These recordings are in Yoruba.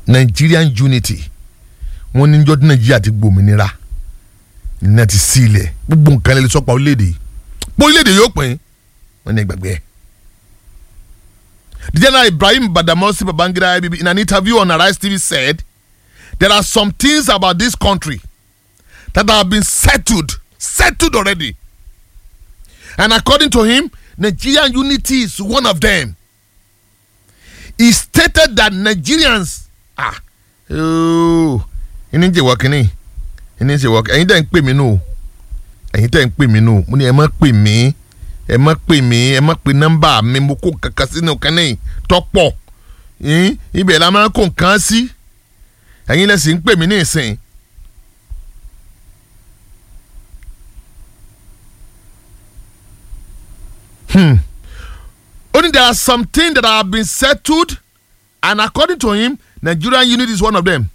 Nigerian unity wọ́n ní njọ́ tí Nàìjíríà ti gbòmìnira ní ti sí ilẹ̀ gbogbo nǹkan lè sọ́pà orílẹ̀-èdè yìí pé orílẹ̀-èdè yóò pín wọ́n ní gbàgbé ẹ̀. The General Ibrahim Badamasi Babangida IBB in an interview on Arise TV said there are some things about this country that have been settled settled already and according to him Nigerian unity is one of them he stated that Nigerians ah ooo ẹni jẹ wọ kínní ẹni jẹ wọ ẹyin tẹ ń pè mí nù ẹyin tẹ ń pè mí nù mo ní ẹ má pè mí ẹ má pè mí ẹ má pè nọ́mbà mi mo kó kankan sínú kínní tọpọ ibẹ̀ la máa kó nǹkan sí ẹyin lẹsìn ń pè mí ní ìsìn. Hmm. Only there are some things that have been settled, and according to him, Nigerian unity is one of them.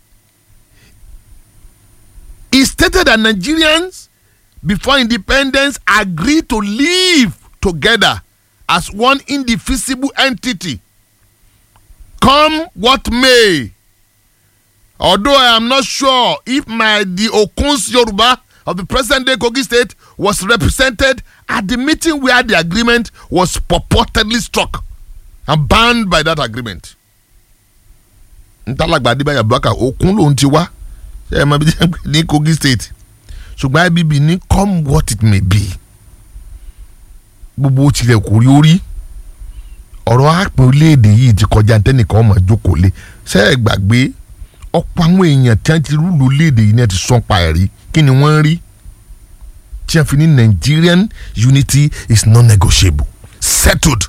He stated that Nigerians, before independence, agreed to live together as one indivisible entity. Come what may. Although I am not sure if my the Okuns Yoruba of the present day Kogi state was represented at the meeting where the agreement was purportedly struck and banned by that agreement. ntalagba adébáyà abubakar okun lòun ti wá ṣe é mọ bí jẹ́ pé ní kogi state ṣùgbọ́n ibb ní come what it may be gbogbo tilẹ̀ kò rí orí ọ̀rọ̀ àpè orílẹ̀-èdè yìí ti kọjá ntẹ́nìkan ọmọ ìjókòó lé ṣe é gbàgbé ọ̀pọ̀ àwọn èèyàn tí wọ́n ti rúlò orílẹ̀-èdè yìí ní ẹ ti sọ́n pa ẹ̀rí kí ni wọ́n rí tí wọ́n fi ní Nigerian unity is non-negotiable settled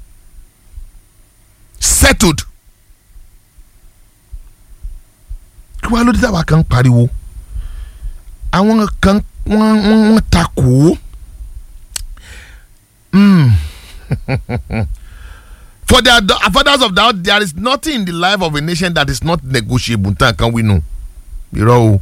settled kí wàá lóde táwa kan pariwo àwọn kan wọ́n wọ́n wọ́n takò ó Mm. for their fathers of doubt there is nothing in the life of a nation that is not negotiable nǹkan kan wí nù irọ́ o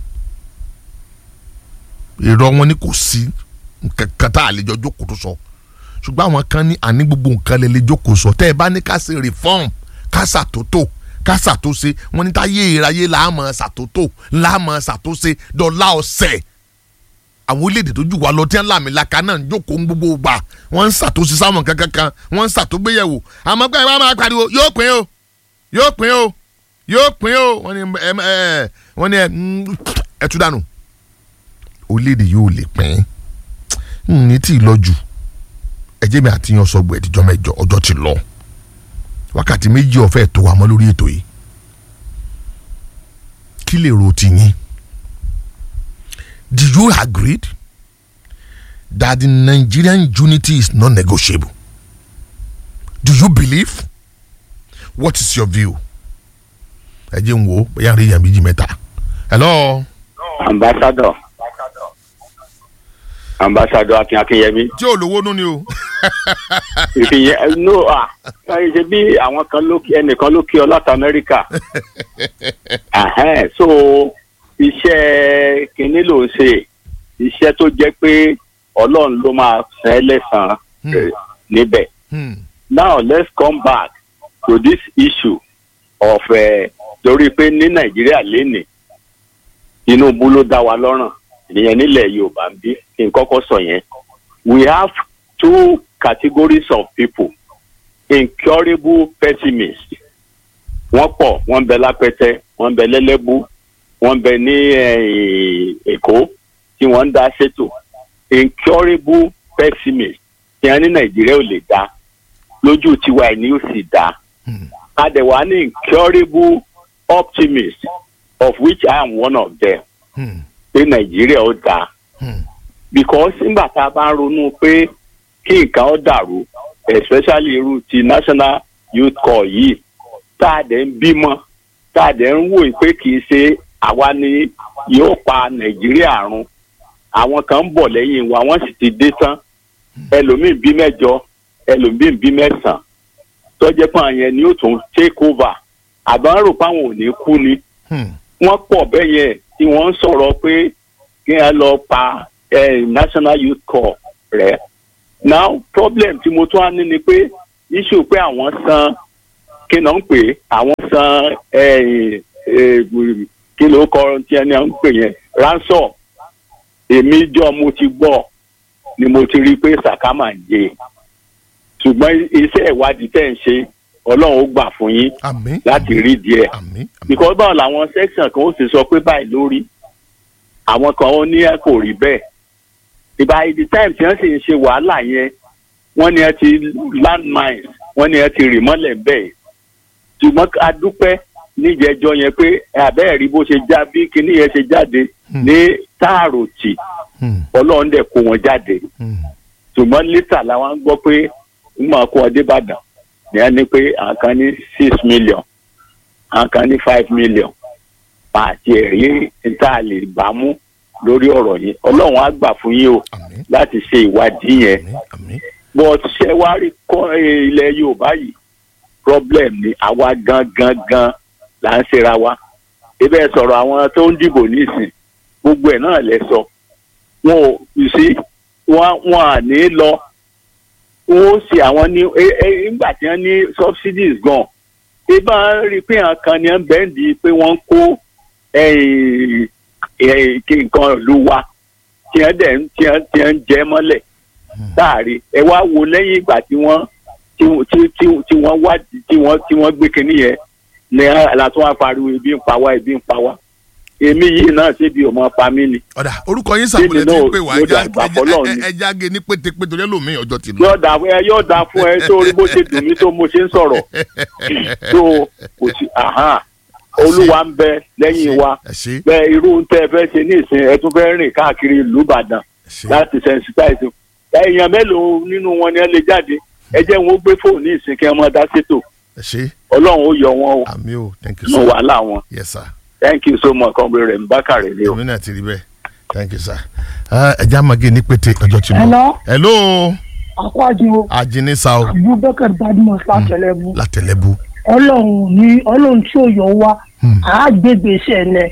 irọ́ wọn ni kò sí nǹkan tá a lè jọ jókòó tó sọ ṣùgbọ́n àwọn kan ní àní gbogbo nǹkan lè lè jókòó sọ tẹ́ ẹ bá ní ká ṣe reform ká ṣàtótó ká ṣàtúnṣe wọn ní táyé ìráyé làámọ̀ ṣàtótó làámọ̀ ṣàtúnṣe dọ̀là ọ̀sẹ̀ àwọn orílẹ̀-èdè tó jù wá lọ tí wọ́n làmì laka náà ń jókòó ń gbogbo gbà wọ́n ń ṣàtúnṣe sáwọn kankan kan wọ́n ń ṣàtúngbéyẹ̀wò àmọ́ pé ẹ bá máa pariwo yóò pín o yóò pín o yóò pín o wọ́n ní ẹ ẹ wọ́n ní ẹ ẹ tú dànù orílẹ̀-èdè yóò lè pín ní tí ì lọ jù ẹjẹ́ mi àti yan sọgbọ̀ ẹ̀dìjọ́ mẹ́jọ ọjọ́ ti lọ wákàtí méjì ọ̀fẹ́ tó wà mọ́ lórí ètò yìí kí lè ro ti yín do you agree that the Nigerian unity is non-negotiable do you believe what is your view ẹ jẹ́ n wo bóyá rí yàn méjì mẹ́ta hello. ambassador ambassador akin akinyemi. tí ò lówó nú ni o. ìfìyẹn no ah ẹ ṣe bí àwọn kan ló kí ẹnìkan ló kí ọ láti amẹ́ríkà Ahẹ́n, so iṣẹ́ kínní ló ń ṣe iṣẹ́ tó jẹ́ pé ọlọ́run ló máa san ẹ́ lẹ́san eh, níbẹ̀. Hmm. now let's come back to this issue of eh, torí pé ní nàìjíríà lénìí tinubu ló dá wa lọ́rùn ìyẹn nílẹ̀ yorùbá ń bí kí n kọ́kọ́ sọ yẹn we have two categories of people incurable pessimists wọ́n pọ̀ wọ́n ń bẹ lápẹ́tẹ́ wọ́n ń bẹ lẹ́lẹ́bú wọ́n ń bẹ ní eh, èkó tí wọ́n ń dá ṣètò incurable pessimists tí wọ́n ní nàìjíríà ò lè dá lójú tiwa ẹ̀ ni ó sì dá adẹ̀wà ní incurable optimist of which I am one of them Hmm. pé nàìjíríà ó dáa Hmm. because nígbà tá a bá ń ronú pé kí nǹkan ó dàrú especially irú ti national youth corps yìí tá a dẹ̀ ń bímọ tá a dẹ̀ ń wò pé kì í ṣe àwa ni yóò pa nàìjíríà run àwọn kan ń bọ̀ lẹ́yìn wa wọ́n sì ti dé tán ẹlòmíì bí mẹ́jọ ẹlòmíì bí mẹ́sàn-án tọ́jẹ́ pé àwọn yẹn ni ó tún take over àbá ń rò pé àwọn ò ní kú ni Hmm. wọ́n pọ̀ bẹ́ẹ̀ yẹn tí wọ́n ń sọ̀rọ̀ pé kí wọ́n lọ pa eh, national youth corps rẹ̀. now problem tí mo tún á ní ni pé issue pé àwọn san kí náà ń pè é àwọn san eh, eh, kí ló kọ tí ẹni à ń pè yẹn ransom èmi jọ mo ti gbọ́ ni mo ti rí i pé sàkámà ń jẹ ṣùgbọ́n iṣẹ́ ìwádìí tẹ̀ ń ṣe ọlọ́run ó gbà fún yín àmín láti rí díẹ̀ àmín àmín because báwo làwọn section kan ó sì sọ pé báyìí lórí àwọn kan ó ní ẹ kò rí bẹ́ẹ̀ ìgbà ìdí time tí wọ́n sì ń ṣe wàhálà yẹn wọ́n ní ẹ ti landmines wọ́n ní ẹ ti rì mọ́lẹ̀ bẹ́ẹ̀ ṣùgbọ́n a dúpẹ́ níjẹ̀jọ́ yẹn pé àbẹ́ẹ̀ rí bó ṣe já bí kinní yẹn ṣe jáde Hmm. ní táàròtì Hmm, ọlọ́run dẹ̀ kó wọn jáde hmm, ṣùgbọ́n lítà làwọn ń gbọ́ pé ń máa kó ọdẹ ìbàdàn ní ẹni pé àwọn kan ní six million àwọn kan ní five million àti ẹ̀rí níta lè bá mú lórí ọ̀rọ̀ yìí ọlọ́run á gbà fún yín o àmín láti ṣe ìwádìí yẹn àmín àmín but ṣé wàá rí kọ́ eh, ilẹ̀ yorùbá yìí problem ni àwa gangan gan là ń ṣera wa ibẹ̀ sọ̀rọ̀ àwọn tó ń dìbò nísìn gbogbo ẹ̀ náà lẹ sọ wọn ò you see wọn wọn à ní lọ wọn ó ṣe àwọn ní ẹ ẹ nígbà tí wọn ní subsidies gan ibà rí i pé àwọn kan ní bẹ́ǹdì pé wọ́n ń kó eh, eh, kí nǹkan ìlú wa tí wọ́n dẹ̀ ń tí wọ́n tí wọ́n ń jẹ mọ́lẹ̀ láàrin ẹ wá wo lẹ́yìn ìgbà tí wọ́n tí tí tí tí wọ́n wádìí tí wọ́n tí wọ́n gbé kinní yẹn ní àlàtún wa pariwo ebi ń pa wá ebi ń pa wá èmi yìí náà ṣé bí ọmọ pa mí ni ọ̀dà orúkọ yín sàbòlẹ̀ tí ń náà pè wá yóò ẹja dàgbà fọlọ́run ni. ẹja- ẹja ge ní pétépété torí ẹlòmíì ọjọ́ ti lọ. yóò dà fún ẹ yóò dà fún ẹ sórí bó ṣe dùn mí tó mo ṣe ń sọ̀rọ̀ tó kò sí àhán olúwa ń bẹ lẹ́yìn wa ẹ ṣe bẹ́ẹ̀ irú ń tẹ́ ẹ fẹ́ ṣe ní ìsìn ẹ tún fẹ́ rìn káàkiri ìlú Ìbàdàn ẹ ṣe láti sensitize èèyàn mélòó nínú wọn ni ẹ lè jáde ẹ jẹ́ wọn ó gbé fóònù ní ìsìn kí ẹ mọ́ dá sétò ẹ ṣe ọlọ́run ó yọ wọn o àmì o thank you nínú sir wàhálà wọn yes sir thank you so much kọ́ńbé rẹ̀ ń bá kàrẹ̀ lé o. èmi náà ti rí bẹ́ẹ̀ thank you sir Ah, ẹja máa ge ní pété ọjọ́ ti lọ. Hello. hello àkọ́jú ajínisa o abubakar badmus látẹlẹbù látẹlẹbù ọlọ́run ní ọlọ́run tí ò yọ wá Hmm. àágbègbèsè ẹ̀nẹ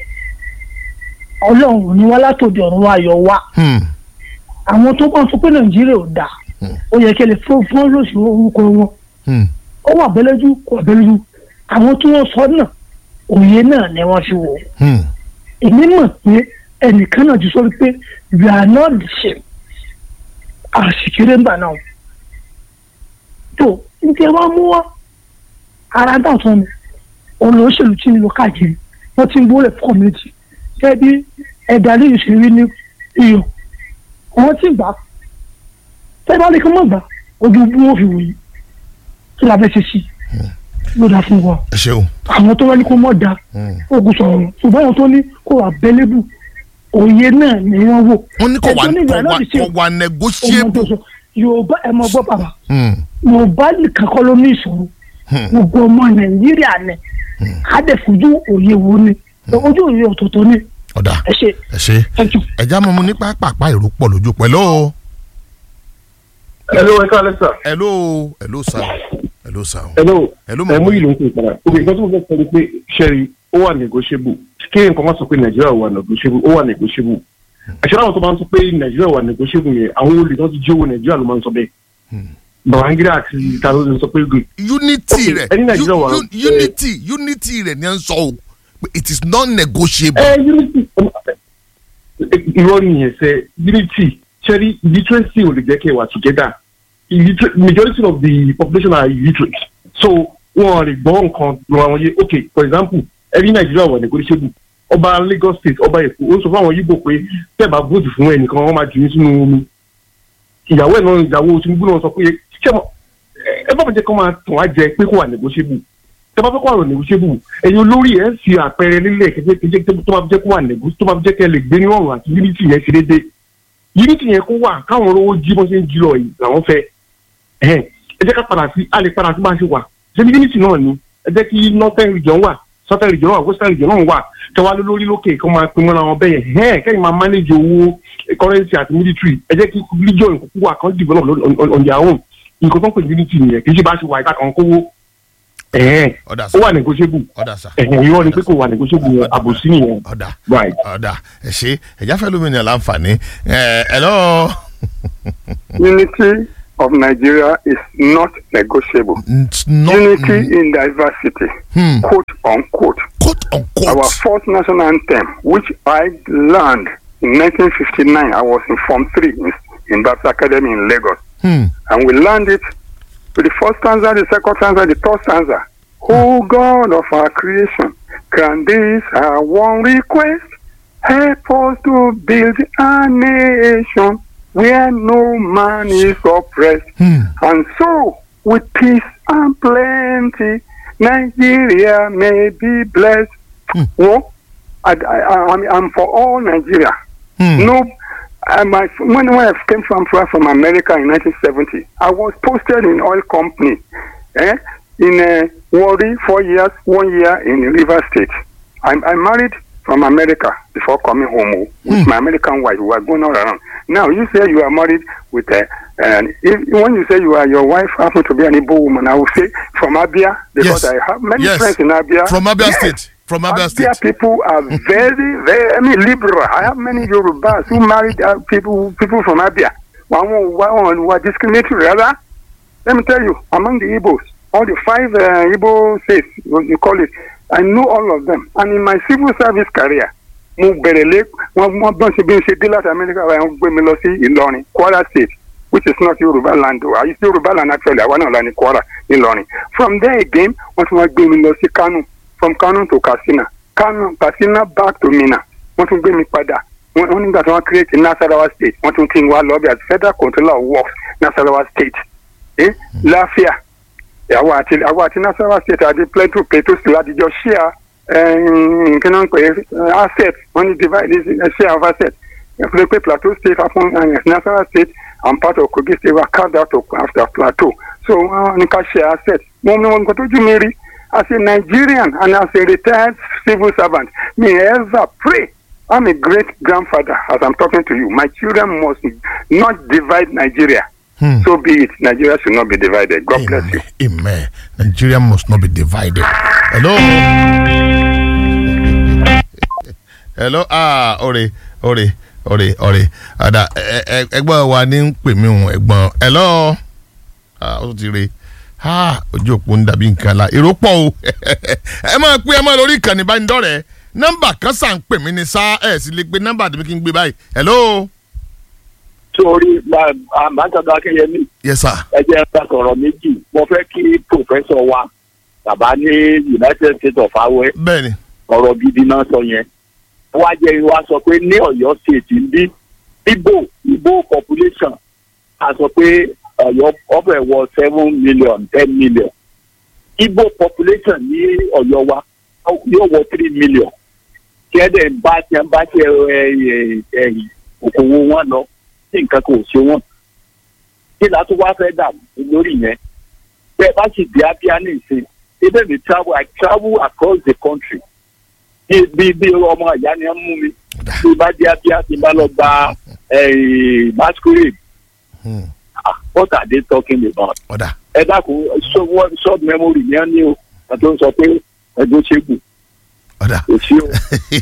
ọlọ́run ní wá látòdì ọ̀run wá yọ wá Hmm, àwọn tó bá ń sọ pé nàìjíríà ò dáa Hmm. ó yẹ kí ẹ lè fún fún lóṣù orúkọ wọn hmm, ó wà bẹ́lẹ́jú kò bẹ́lẹ́jú àwọn tí wọ́n sọ náà òye náà ni wọ́n fi wò ó hmm, èmi mọ̀ pé ẹnìkan náà ti sọ pé we are not the same àṣìkiri ńgbà náà tó nítorí wọn mú wá ara dà tán ni olóṣèlú tí ń lọ káàkiri wọn ti ń gbólẹ̀ fún community gẹ́gẹ́ bí ẹ̀dá lè ṣe rí ní iyọ̀ wọn ti gbà tẹ́ bá lè kọ́ mọ̀ gbà ojú bí wọ́n fi wòye kí la fẹ́ ṣe sí ló dá fún wa ẹ ṣeun àwọn tó wá ní kó mọ̀ dáa Hmm. ogun sọ̀rọ̀ ṣùgbọ́n àwọn tó ní kó wà bẹ́lẹ́bù òye náà ni wọ́n wò. wọ́n ní kò wá Ẹjọ́ ní ìgbà kò náà wá ti ṣe kò wá ọmọ tó negotiable. sọ yorùbá ẹ mọ gbọ́ bàbá Hmm, yorùbá nìkan kọ́ ló ní ìṣòro hmm, gbogbo ọmọ nàìjíríà ni á dẹ̀ fojú òye wo ni ojú òye ọ̀tọ̀ọ̀tọ̀ ni ọ̀dà ẹ ṣe ẹ ṣe thank you. ẹja mọ̀ mu ní pápá èrò pọ̀ lójú pẹ̀lú o. hello ẹ káàlẹ́ sà. hello hello sir hello sir hello hello ẹ mú mọ̀ ìlú ń pè padà. òkè nǹkan tó mo fẹ́ sọ ni pé ṣẹ́rí ó wà negotiable kí nǹkan máa sọ pé nàìjíríà wà negotiable ó wà negotiable. àṣẹ àwọn tó máa ń sọ pé nàìjíríà wà negotiable yẹn àwọn olè tó ti jí owó nàìjíríà ló máa ń sọ bẹ́ẹ̀. Babangida àti taro ló sọ pé good. unity Okay, rẹ̀ ẹni Nàìjíríà wà- u- u- unity unity rẹ̀ ni à ń sọ o pé it is non negotiable. ẹ unity irọ́ nìyẹn sẹ́ unity ṣẹ́rí literacy ò lè jẹ́ kí ẹ wà together Illiter- majority of the population are illiterate so wọn lè gbọ́ nǹkan lọ àwọn yé okay for example ẹni nàìjíríà wà negotiable ọba Lagos state ọba èkó ó sọ fún àwọn yíbò pé tẹ́ẹ̀bà vote fún ẹnìkan wọ́n máa jù ní sínú omi ìyàwó ẹ̀ náà ìyàwó Tinubu náà sọ pé ṣé mo ẹ bá mi jẹ́ kó máa tàn á jẹ pé kó wà negotiable tẹ́ bá fẹ́ kó wà negotiable ẹ̀yin olórí ẹ̀ ń fi àpẹẹrẹ nílẹ̀ kékeré tó máa jẹ́ kó wà negotiable tó máa jẹ́ kẹ́ lè gbé ní ọ̀run àti unity yẹn ṣe déédéé unity yẹn kó wà káwọn olówó jí bọ́n ṣe ń jí lọ yìí làwọn fẹ́ ẹ̀hẹ́n ẹ jẹ́ ká padà sí a lè padà sí bá a ṣe wà ṣé ní unity náà ni ẹ jẹ́ kí northern region wà southern region wà western region náà wà kẹwàá lórí lókè kó máa pin mọ́ra wọn bẹ́yẹn ẹ̀hẹ́n kẹ́yìn máa manage owó currency àti military ẹ jẹ́ kí region kúkú wà kan develop on- on on their own nǹkan tó ń pè ní unity nìyẹn kì í ṣe bá a ṣe wà ìta kan kówó ẹ̀hẹ́n ọ̀dà ó sir wà negotiable ọ̀dà sir ẹ̀hẹ́n irọ́ ni pé kò wà negotiable yẹn àbòsí nìyẹn ọ̀dà right. ọ̀dà ẹ ṣe ẹja fẹ́ lómi ní àlàǹfààní ẹ hello Unity of Nigeria is not negotiable. It's not Unity in diversity, Hmm. quote unquote. quote unquote court. Our first national anthem, which I learned in 1959, I was in Form 3 in, in Baptist Academy in Lagos. Hmm. And we learned it with the first stanza, the second stanza, the third stanza. Oh God of our creation, grant this our one request. Help us to build a nation where no man is oppressed. Hmm. And so, with peace and plenty, Nigeria may be blessed. Hmm. Well, I, I, I'm, I'm for all Nigeria. Hmm. No, uh, my, when, when I came from from America in 1970, I was posted in oil company, eh, in uh, Warri four years, one year in River State. I, I married from America before coming home oh, with my American wife. We were going all around. Now you say you are married with a, and if, when you say you are your wife happen to be an Igbo woman, I will say from Abia because Yes. I have many Yes. friends in Abia. From Abia Yes. State. From Abia Abia State. people are very, very, I mean, liberal. I have many Yorubas who married uh, people people from Abia. One one were discriminatory, rather. Let me tell you, among the Igbos, all the five uh, Igbo states, what you call it, I know all of them. And in my civil service career, mo bẹ̀rẹ̀ lé wọ́n wọ́n bọ́n ṣe bí n ṣe dé láti Amẹ́ríkà wọ́n gbé mi lọ sí Ìlọrin Kwara state which is not Yoruba land o àyè sí Yoruba land actually àwa náà la ní Kwara Ìlọrin from there again wọ́n tún wá gbé mi lọ sí Kano from Kano to Katsina Kano Katsina back to Minna wọ́n tún gbé mi padà wọ́n wọ́n nígbà tí wọ́n create Nasarawa state wọ́n tún kí n wá lọ bí as federal controller of works Nasarawa state eh? láfíà àwọn àti àwọn àti Nasarawa state àti Plateau Plateau state àtijọ́ share nǹkan náà ń pè é asset wọ́n ní divide uh, share of asset pé pé Plateau state upon uh, Nasarawa state and part of Kogi state were carved out of, after Plateau so wọ́n ní ká share asset wọ́n ní wọn nǹkan tójú mi rí as a Nigerian and as a retired civil servant me ever pray I'm a great grandfather as I'm talking to you my children must not divide Nigeria Hmm. so be it Nigeria should not be divided God bless you. Amen. Amen. Nigeria must not be divided. Hello. Hello. Ah, ọ̀rẹ́ ọ̀rẹ́ ọ̀rẹ́ ọ̀rẹ́ ada ẹ- ẹ- ẹgbọ́n wa ní ń pè mí òun ẹ̀gbọ́n. Hello. Ah, ó tún ti re. Ah, ojú òpó ń dàbí nǹkan la. Èrò pọ̀ o. Ẹ máa pé ẹ máa lórí ìkànnì ìbánidọ́rẹ̀ẹ́. Nọ́mbà kan sà ń pè mí ní sá ẹ̀ sì lè gbé nọ́mbà tèmi kí n gbé báyìí. Hello. sórí àmàtàdà akẹyẹmí Yes sir. ẹ jẹ́ ká sọ̀rọ̀ méjì mo fẹ́ kí pòfẹ́sọ̀ wa bàbá ní United States of Awẹ́ Bẹ́ẹ̀ni. ọ̀rọ̀ gidi náà sọ yẹn wá jẹ́ wá sọ pé ní Ọ̀yọ́ state ń bí Igbo Igbo population a sọ pé Ọ̀yọ́ ọbẹ̀ wọ seven million ten million Igbo population ní Ọ̀yọ́ wa yóò wọ three million kí ẹ dẹ̀ ń bá tí wọ́n bá ṣe ẹ ẹ ẹ òkòwò wọn lọ tí nǹkan kò ṣe wọn kí la tún wá fẹ́ dà lórí yẹn bẹ́ẹ̀ bá sì di abíá ní ìsìn ibẹ̀ mi travel I travel across the country bí bí bí ọmọ ìyá ni ẹ mú mi bí bá di abíá ti bá lọ gba eh, masquerade Hmm. Ah, what are they talking about Ọ̀dà. ẹ dákun so- what short memory ni ẹ ní o àti ó ń sọ pé ẹgbẹ́ ṣẹ́gun Ọ̀dà. kò sí o.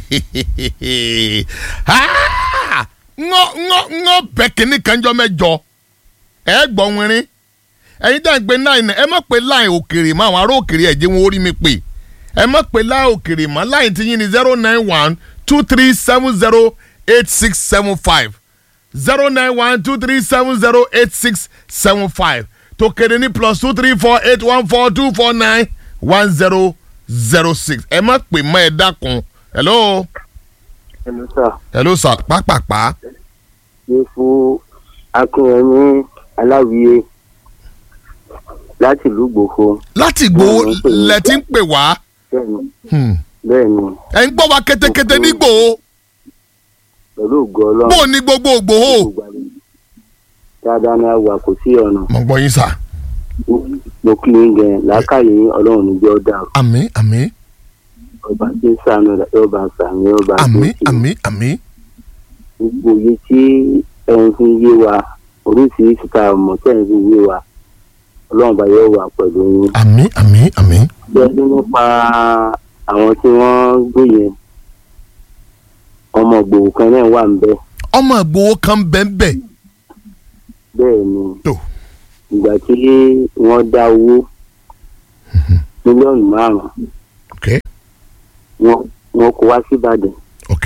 Ah! ńgọ́ ńgọ́ ńgọ́ bẹ́ kínní kanjọ́ mẹ́jọ ẹ gbọ́ wínrín ẹ̀yin dá ń gbé náà ẹ má pé láì òkèrè mọ́ àwọn ará òkèrè ẹ̀jẹ̀ wọn orí mi pè ẹ má pé láì òkèrè mọ́ láì tí yín ní zero nine one two three seven zero eight six seven five zero nine one two three seven zero eight six seven five tòkèrè ní plus two three four eight one four two four nine one zero zero six ẹ má pè mọ́ ẹ dákun hello ẹnu sà hello sir pápápá ní fún akínyẹmí aláwìyé láti ìlú gbòfo láti gbòó Wọ́n ń pè ní- lẹ ti ń pè wá bẹ́ẹ̀ni Hmm. bẹ́ẹ̀ni ẹ ń gbọ́ wa kétékété ní gbòó pẹ̀lú ògo Ọlọ́run bó o ní gbogbo gbòó. gbogbo àgbẹ̀. dáadáa ni a wà kò sí ọ̀nà mo gbọ́ yín sà mo kí yín gẹ̀ làákàyè yín Ọlọ́run níjọ́ dàrú àmín àmín ọba tí ń sànù rẹ̀ yóò bá sàmì yóò bá àmín tó àmín àmín gbogbo iye tí ẹ̀yin fi ń yé wa oríṣiríṣi tá a mọ̀ tẹ́ ẹ̀ fi ń yé wa Ọlọ́run bá yóò wà pẹ̀lú yín. àmín àmín àmín bẹ́ẹ̀ nípa àwọn tí wọ́n gbé yẹn ọmọ gbòòrò kan náà wà ń bẹ ọmọ ìgbòho kan bẹ́ẹ̀ bẹ́ẹ̀ ni tó ìgbà tí wọ́n dá owó mílíọ̀nù márùn-ún ok wọ́n wọn kó wá sí ìbàdàn ok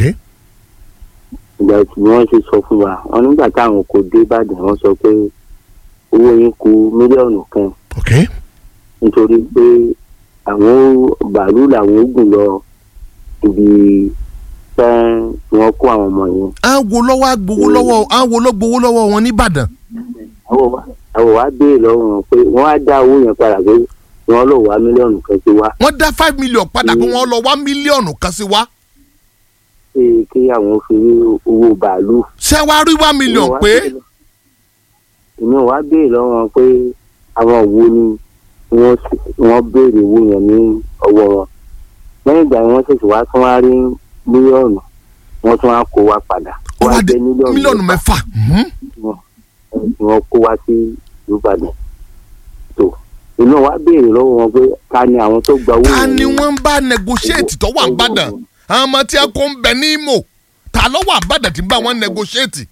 ìgbà tí wọ́n ṣe sọ fún wa wọn nígbà táwọn kò dé ìbàdàn wọ́n sọ pé owó yín kù mílíọ̀nù kan ok nítorí pé àwọn bàálù làwọn ó gùn lọ ibi tẹ́ wọ́n kó àwọn ọmọ yẹn. à ń wo lọ́wọ́ agbowó lọ́wọ́ à ń wo lọ́ gbowó lọ́wọ́ wọn nìbàdàn àwọn wa àwọn wa béèrè lọ́wọ́ wọn pé wọ́n á dá owó yẹn padà pé wọ́n lọ wá mílíọ̀nù kan sí wa wọ́n dá five million padà pé wọ́n lọ wá mílíọ̀nù kan sí wa pé kí àwọn fi rí owó bàálù. ṣé wàá rí one million Èmi ò wá pé béèrè lọ- èmi ò wá béèrè lọ́wọ́ wọn pé àwọn wo ni wọ́n sì- wọ́n béèrè owó yẹn ní ọwọ́ wọn lẹ́yìn ìgbà yẹn wọ́n ṣẹ̀ṣẹ̀ wá tún wá rí mílíọ̀nù wọ́n tún wá kó wa padà ó wá dé jẹ́ mílíọ̀nù mẹ́fà mhm. tí wọ́n kó wá sí ìbàdàn tó inú wa béèrè lọ́wọ́ wọn pé ta ni àwọn tó gba owó ta yẹn ni ní- wọ́n ń bá negotiate tó wà nìbàdàn àwọn ọmọ tí a kó ń bẹ ní Imo ta ló wà nìbàdàn tí ń bá wọn negotiate.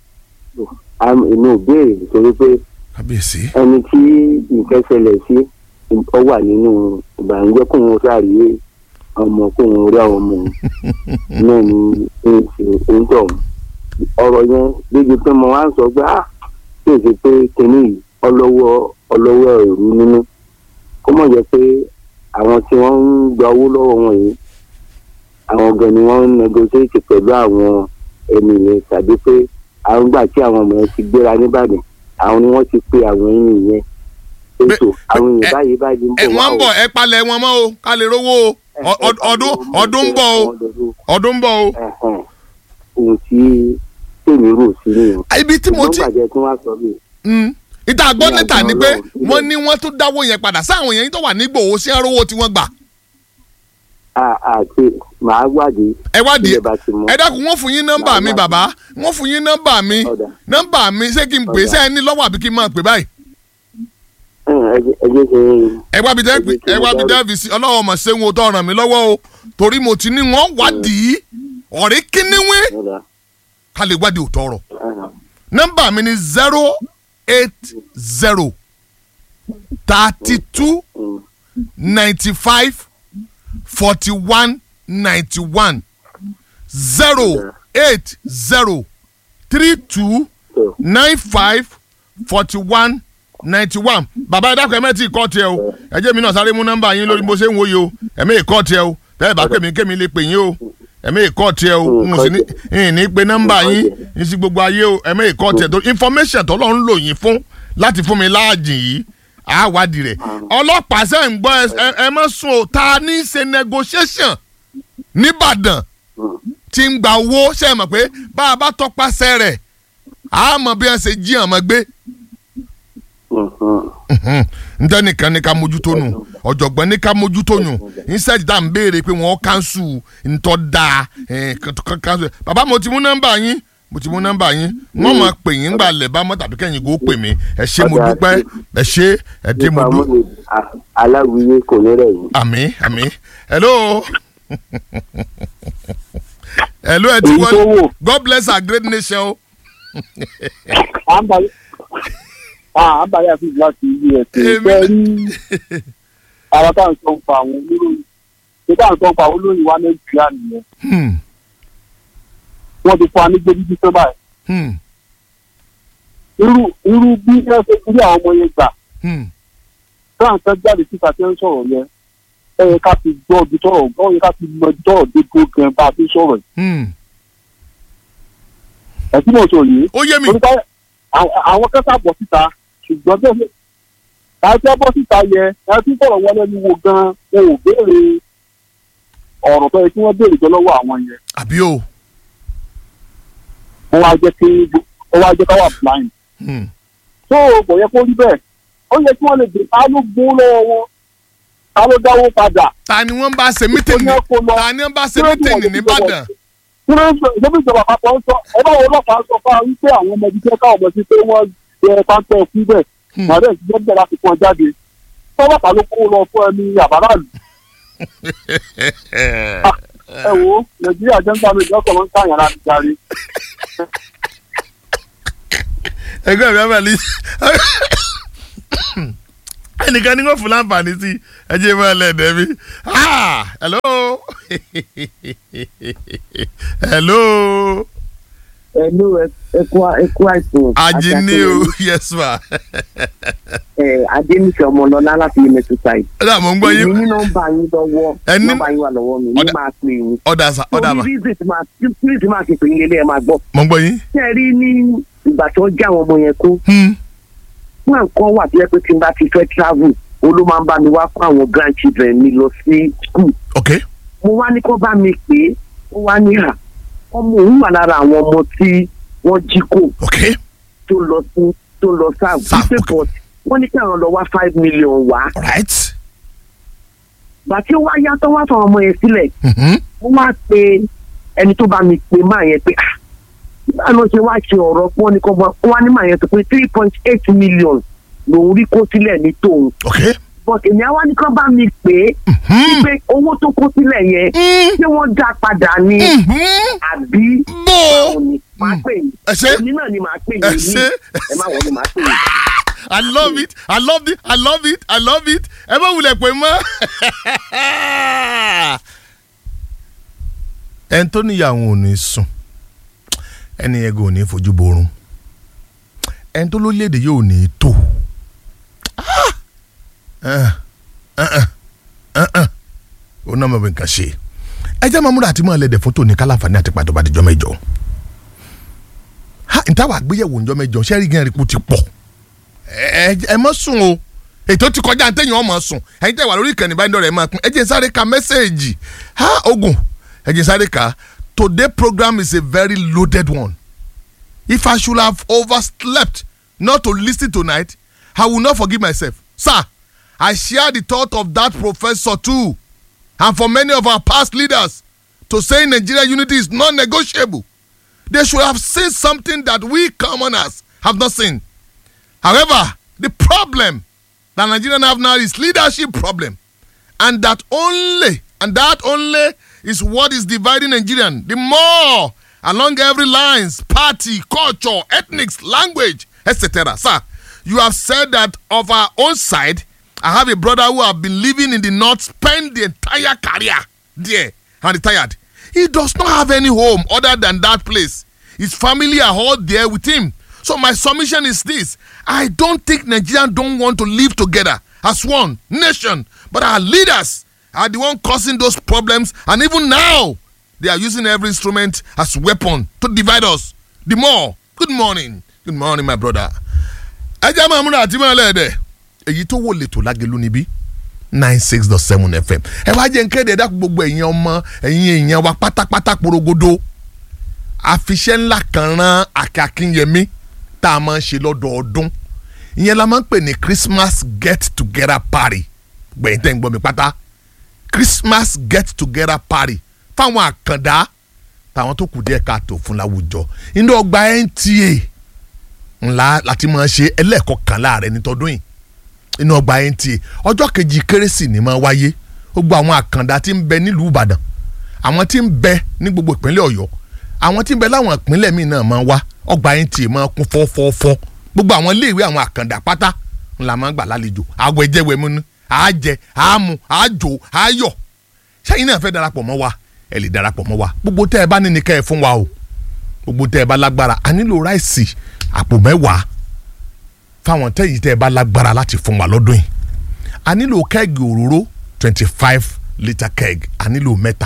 Am- inú béèrè nítorí pé kábíyèsí ẹni tí nǹkan ṣẹlẹ̀ sí ọ wà nínú ìbànújẹ́ kóun ó sáré ọmọ kóun rí àwọn ọmọ náà ní ìṣe oúnjẹ ọ̀hún ọ̀rọ̀ yẹn débi pé mo wá ń sọ pé ah kí èsì pé kinní yìí ọlọ́wọ́ ọlọ́wọ́ ẹ̀rú nínú kó mọ̀ jẹ́ pé àwọn tí wọ́n ń gba owó lọ́wọ́ wọn yìí àwọn gan ni wọ́n ń negotiate pẹ̀lú àwọn ẹni yẹn tàbí pé àwọn gbà tí àwọn ọmọ yẹn ti gbéra nìbàdàn àwọn ni wọ́n ti pe àwọn ẹni yẹn ètò àwọn ẹ- èèyàn báyìí báyìí ń ẹ bọ̀ wọ́n ń wá bọ̀ ẹ palẹ̀ wọn mọ́ o ká lè rówó o Ọ- ọ- ọdún ọdún ń bọ̀ o ọdún ń bọ̀ o. Ẹ̀hẹ̀n. ohun tí tèmi rò sí nìyẹn. ibi tí mo ti ṣùgbọ́n gbàjẹ́ tí wọ́n á sọ bíi Mm. ìta gbọ́ Ní níta ni àgbọ̀n pé Ọlọ́run. wọ́n ní wọ́n tún dáwọ́ yẹn padà sáwọn yẹn tó wà ní Ìgbòho sí ẹrọ́wọ́ tí wọ́n gbà. a- àti màá wádìí ẹ wádìí ilé bá ti mọ. ẹ dákun wọ́n fún yín nọ́mbà mi bàbá wọ́n fún yín nọ́mbà mi Ọ̀dà. nọ́mbà mi ṣé kí n pè é ṣé ẹ ní lọ́wọ́ àbí kí n máa pè báyìí. Ẹ̀hẹ̀n, ẹ jẹ́- ẹ jẹ́ kí n ẹ wá bi dẹ́bi ẹ wá bi dẹ́bi sí ọlọ́wọ́ ọmọ ṣéun tó ràn mí lọ́wọ́ o torí mo ti ní wọ́n wádìí ọ̀rẹ́ kíníwé ọ̀dà. ká lè wádìí òótọ́ ọ̀rọ̀ Ẹ̀hẹ̀n. nọ́mbà mi ni zero eight zero thirty two Mm. ninety five forty one ninety one zero eight zero three two So, nine five forty one ninety one bàbá ẹ dákun ẹ mẹ́tì kọ́ tiẹ̀ o ẹ jẹ́ mi náà sáré mú nọ́mbà yín lórí bó ṣe ń wòye o ẹ mẹ́ ìkọ́ tiẹ̀ o tẹ́lẹ̀ bá pè mí kémi lè pè yín o ẹ mẹ́ ìkọ́ tiẹ̀ o n ò sì ní n ní pe nọ́mbà yín n sì gbogbo ayé o ẹ mẹ́ ìkọ́ tiẹ̀ tó information tó lọ́n ń lò yín fún láti fún mi láàjìn yìí àwádìí rẹ̀ ọlọ́pàá sẹ́ ń gbọ́ ẹ- ẹ- ẹ mọ́ sùn o ta ní í ṣe negotiation nìbàdàn mm. tí ń gba owó ṣe é mọ̀ pé bá a bá tọpasẹ̀ rẹ̀ a mọ̀ bí wọ́n ṣe jí àmọ́ gbé Mhm. ntẹ́ nìkan ní ká mójútó nù ọ̀jọ̀gbọ́n ní ká mójútó nù instead tá à ń béèrè pé wọ́n kánṣu ntọ́ da kánṣu bàbá mo ti mú nọ́mbà yín mo ti mú nọ́mbà yín wọ́n máa pè yín gbà lẹ̀ bá mọ́ tàbí kẹ́yìn kó pè mí ẹ ṣé mo Ọjà dúpẹ́ ẹ ṣé ẹ dé mo Nípa dú mọ́lẹ̀ a- aláwìyé kò ní rẹ̀ yìí. àmì àmì hello hello ẹ ti èyí tó wọlé wò God bless our great nation o. à ń balẹ̀ à ń balẹ̀ àti láti ilé ẹ̀sìn Èmi- ìfẹ́ rí ara tá à ń sọ ń pa àwọn olóyìn ṣé tá à ń sọ ń pa àwọn olóyìn wa nàìjíríà nìyẹn Hmm, wọ́n ti fún wa ní gbẹ́bíbí tó báyìí hmm, irú irú bí ẹ ṣe rí àwọn ọmọ yẹn gbà hmm. táwọn kan jáde síta tí wọ́n ń sọ̀rọ̀ yẹn ẹ yẹ ká fi gbọ́ ibi tọ́rọ̀ ọ yẹ ká fi mọ ibi tọ́rọ̀ dé tó gan bá a fi sọ̀rọ̀ yìí hmm. ẹ̀ tí mo sọ yìí ó yé mi torí pé àwọn- àwọn kẹta bọ̀ síta ṣùgbọ́n bẹ́ẹ̀ ni àti ẹ bọ́ síta yẹ ẹ tí sọ̀rọ̀ wọn lẹ́nu wo gan wọn ò béèrè ọ̀rọ̀ tó yẹ kí wọ́n béèrè jọ lọ́wọ́ àwọn yẹn àbí o. wọ́n wá jẹ́ kí wọ́n wá jẹ́ ká wà blind Hmm. tó kò yẹ kó rí bẹ́ẹ̀ ó yẹ kí wọ́n lè dè ta ló gbó lọ́wọ́ wọn ta ló dáwó padà ta ni wọ́n bá ṣe mítìnì Ó ní kó lọ. ta ni wọ́n bá ṣe mítìnì nìbàdàn. kí ló ń sọ ìjọba ìjọba àpapọ̀ ń sọ ẹ bá wọn ọlọ́pàá sọ fún wa wípé àwọn ọmọ ibi tí ẹ káwọn ọmọ sí pé wọ́n jẹ páńpẹ́ fún bẹ́ẹ̀ Hmm. màdé ìṣiṣẹ́ bẹ̀rẹ̀ láti pọn jáde tọ́lọ́pàá ló kó lọ fún ẹni àbáràlù ẹ wo nàìjíríà jẹ́ ń gbà mí ìjọsọ̀ ló ń káyàn láti darí. ẹgbẹ́ mi abẹ́lé ẹnìkan ni wọ́n fún láǹfààní sí ẹjẹ́ mọ́ ẹlẹ́dẹ̀ mi. Ah, hello hello ẹnu ẹkú ẹkú àìsàn ajini o yes ma ẹ adéníṣẹ ọmọlọlá láti yemẹtu side. ọ̀dà mò ń gbọ́ èmi yín ní nọ́mbà yín lọ́wọ́ Ẹni- nọ́mbà yín wà lọ́wọ́ mi ní Ọ̀dà- máa pè yín. ọ̀dà sa ọ̀dà ma torí reason tí máa reason tí máa ṣe pè yín lélẹ̀ ẹ máa gbọ́. mò ń gbọ́ yín ṣé ẹ rí ní ìgbà tó já àwọn ọmọ yẹn kó Hmm, fún ẹ̀kọ́ wà tó yẹ pé tí n bá ti fẹ́ travel ó ló máa ń bá mi wá fún àwọn grandchildren mi lọ sí school. ok mo wá ní kó bá mi pè é ó wá ní à ọmọ òun wà lára àwọn ọmọ tí wọ́n jí kó ok tó lọ sí tó lọ sáà Sáà, wípé ok. but wọ́n ní kí àwọn lọ wá five million wá alright gbà tí ó wá yàtọ̀ wá fún ọmọ yẹn sílẹ̀ Mhm. ó wá pe ẹni tó bá mi pe máa yẹn pé ah báwo ṣe wá ṣe ọ̀rọ̀ pé wọ́n ní kọ́ bọ́ wọ́n á ní máa yẹn tó pé three point eight million lòún rí kó sílẹ̀ ní tòun ok but èmi àwa ní kọ́ bá mi pè é Mhm. pé owó tó kó sílẹ̀ yẹn Mm. ṣé wọ́n dá padà ní Mhm. àbí bó báwo ni màá pè yín ẹ ṣé. èmi náà ni màá pè ẹ yín ṣé. ẹ má wọlé màá pè yín. I love it. I love it. I love it. I love it. Ẹ bá wulẹ̀ pé mọ́. Ẹni tó níyàwó ò ní sùn. Ẹni yẹn kò ní fojú borun. Ẹni tó lórílẹ̀‐èdè yóò ní tó. Ó náà mọ̀ bí nǹkan ṣe. Ẹ jẹ́ máa múra àti máa lẹ̀dẹ̀ fún tòní kálàfàní àti pàtó bá dijọ́ mẹ́jọ. Ha ntàwọn àgbéyẹ̀wò ńjọ́ mẹ́jọ ṣẹ́rí gan-an rí kú ti pọ̀ ẹ ẹ mọ sùn o ètò ti kọjá ntẹ̀yìn ọmọ sùn ẹ̀yin tẹ̀ wà lórí ìkànnì báyìí dọ̀rẹ́ máa pín ẹ jẹ́ n sáré ka mẹ́sẹ̀gì ha ogun ẹ jẹ́ n sáré ka today program is a very loaded one if I should have overslept not to listen tonight I will not forgive myself sir I share the thought of that professor too and for many of our past leaders to say Nigeria unity is non-negotiable they should have seen something that we commoners have not seen. However, the problem that Nigerians have now is leadership problem, and that only and that only is what is dividing Nigerian. The more along every lines, party, culture, ethnics, language, etc. Sir, you have said that of our own side, I have a brother who have been living in the north, spent the entire career there and retired. He does not have any home other than that place. His family are all there with him. So my submission is this: I don't think Nigerians don't want to live together as one nation, but our leaders are the one causing those problems, and even now they are using every instrument as weapon to divide us. The more. Good morning. Good morning, my brother. ẹ jẹ́ máa múra àti máa lẹ́ẹ̀dẹ̀ èyí tó wò lẹ́tọ̀ lágẹ̀lú níbí nine six dot seven fm ẹ wá jẹ́ n kéde ẹ̀dá gbogbo ẹ̀yin ọmọ ẹ̀yin èèyàn wa pátápátá porogodo àfiṣẹ́ ńlá kan rán akínyẹmí tá a máa ń ṣe lọ́dọọdún ìyẹn la máa ń pè ní christmas get together party gbẹ̀yìn tẹ́ ń gbọ́ mi pátá christmas get together party fáwọn àkàndá táwọn tó kù díẹ̀ káàtó fún láwùjọ inú ọgbà nta ńlá láti máa ṣe ẹlẹ́ẹ̀kọkànlá rẹ̀ nítọdún yìí inú ọgbà nta ọjọ́ kejì kérésì ni máa wáyé gbogbo àwọn àkàndá tí ń bẹ nílùú ìbàdàn àwọn tí ń bẹ ní gbogbo ìpínlẹ̀ ọ̀yọ́ àwọn tí ń bẹ láwọn ìpínlẹ̀ míì náà máa wá ọgbà nta máa kún fọ́fọ́fọ́ gbogbo àwọn iléèwé àwọn àkàndá pátá ńlá máa gbà lálejò àwọ̀ ẹ̀jẹ̀ wẹ̀ múnú àájẹ àámu àájò àáyọ̀ sẹ́yìn náà fẹ́ darapọ̀ mọ́ wa ẹ lè darapọ̀ mọ́ wa gbogbo tẹ́ ẹ bá ní ní kẹ́ ẹ fún wa o gbogbo tẹ́ ẹ bá lágbára a nílò ráìsì àpò mẹ́wàá fáwọn tẹ́yìn tẹ́ ẹ bá lágbára láti fún wa lọ́dún yìí a nílò kẹ́ẹ̀gì òróró twenty five litre keg a nílò mẹ́ta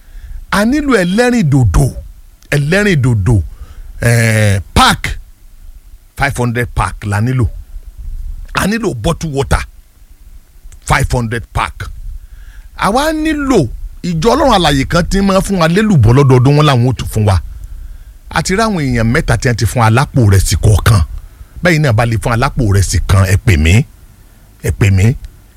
a nílò ẹlẹ́rìn dòdò ẹlẹ́rìn dòdò ẹ̀ẹ́ pack five hundred pack la nílò a nílò bottle water five hundred pack àwa nílò ìjọ ọlọ́run àlàyé kan tí máa fún wa lélùbọ́ lọ́dọọdún wọn làwọn ò tún fún wa àti ráwọn èèyàn mẹ́ta tí wọ́n ti fún alápò rẹ̀ sí kọ̀ọ̀kan bẹ́ẹ̀ náà bá lè fún alápò rẹ̀ sí kan ẹ pè mí ẹ pè mí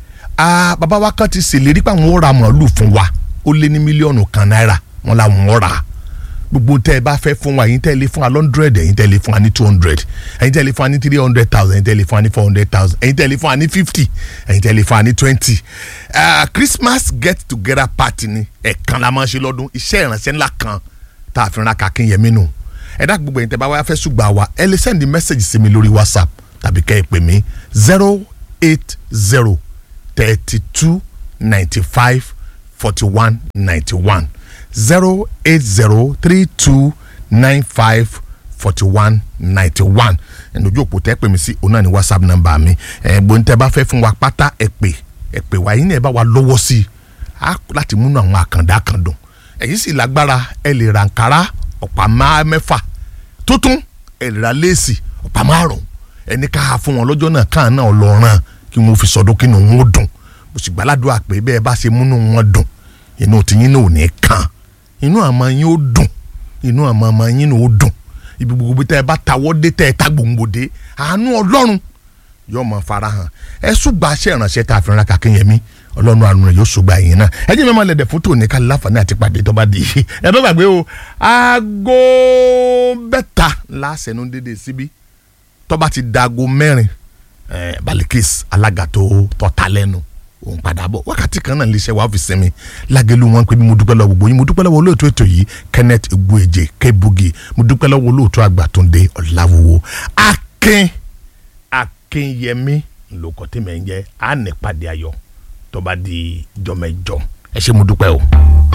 ah bàbá wa kan ti ṣèlérí pé àwọn ó ra màálù fún wa ó lé ní mílíọ̀nù kan náírà wọn làwọn ó rà gbogbo tẹ́ ẹ bá fẹ́ fún wa ẹ̀yin tẹ́ ẹ lè fún wa hundred ẹ̀yin tẹ́ ẹ lè fún wa ní two hundred ẹ̀yin tẹ́ ẹ lè fún wa ní three hundred thousand ẹ̀yin tẹ́ ẹ lè fún wa ní four hundred thousand ẹ̀yin tẹ́ ẹ lè fún wa ní fifty ẹ̀yin tẹ́ ẹ lè fún wa ní twenty Christmas get together party ni ẹ̀ẹ̀kan la máa ń ṣe lọ́dún iṣẹ́ ìrànṣẹ́ ńlá kan tá a fi ran Akínyẹmí nù ẹ dá gbogbo ẹ̀yin tẹ́ bá wá fẹ́ ṣùgbọ́n wa ẹ lè send message sí mi lórí WhatsApp tàbí kẹ́ ẹ pè mí zero eight zero thirty two ninety five forty one ninety one zero eight zero three two nine five forty one ninety one ẹnu ojú òpó tẹ́ pè mí sí òun náà ní whatsapp number mi ẹ̀gbọ́n tẹ́ bá fẹ́ fún wa pátá ẹ pè ẹ pè wá yín náà ẹ bá wa lọ́wọ́ sí i á láti múnú àwọn àkàndá kan dùn ẹ̀yin sì lágbára ẹ lè ra nkárá ọ̀pá máa mẹ́fà tuntun ẹ lè ra léèsì ọ̀pá márùn-ún ẹni ká ha fún wọn lọ́jọ́ náà káà náà lọ́ọ́ràn kí wọ́n fi sọdún kí wọn ó dùn mo sì gbàládùn àpè bẹ́ẹ̀ bá ṣe múnú wọn dùn inú tiyín náà ò ní kàn inú àmọ́ yín ó dùn inú àmọ́ ọmọ yín náà ó dùn ibi gbogbo tẹ́ ẹ bá tawọ́ dé tẹ́ ẹ ta gbòǹgbò dé àánú ọlọ́run yóò mọ farahàn ẹ ṣùgbọ́n aṣẹ ìrànṣẹ́ tá a fi ràn kàkéyẹmí ọlọ́run àánú rẹ̀ yóò ṣùgbọ́n àyìn náà ẹ jẹ́ mi máa lẹ̀dẹ̀ fótó ní kálí láǹfààní àti pàdé tó bá di ẹ bá gbàgbé o aago bẹ́ta lásẹ̀nu dédé síbí tó bá ti dago mẹ́rin eh, Balikis alága tó tọ́ta lẹ́nu òun padà bọ̀ wákàtí kan náà léṣẹ́ wàá fi sinmi lágẹ̀lú wọn pé mo dúpẹ́ lọ́wọ́ gbogbo yín mo dúpẹ́ lọ́wọ́ olóòtú ètò yìí Kenneth Egbueje Kebugi mo dúpẹ́ lọ́wọ́ olóòtú Àgbàtúndé Ọ̀làwòwò Akin Akínyẹmí lóko tí mẹ́ ń jẹ́ àánẹ́pàdé ayọ̀ tó bá di jọmẹjọ ẹ ṣé mo dúpẹ́ o.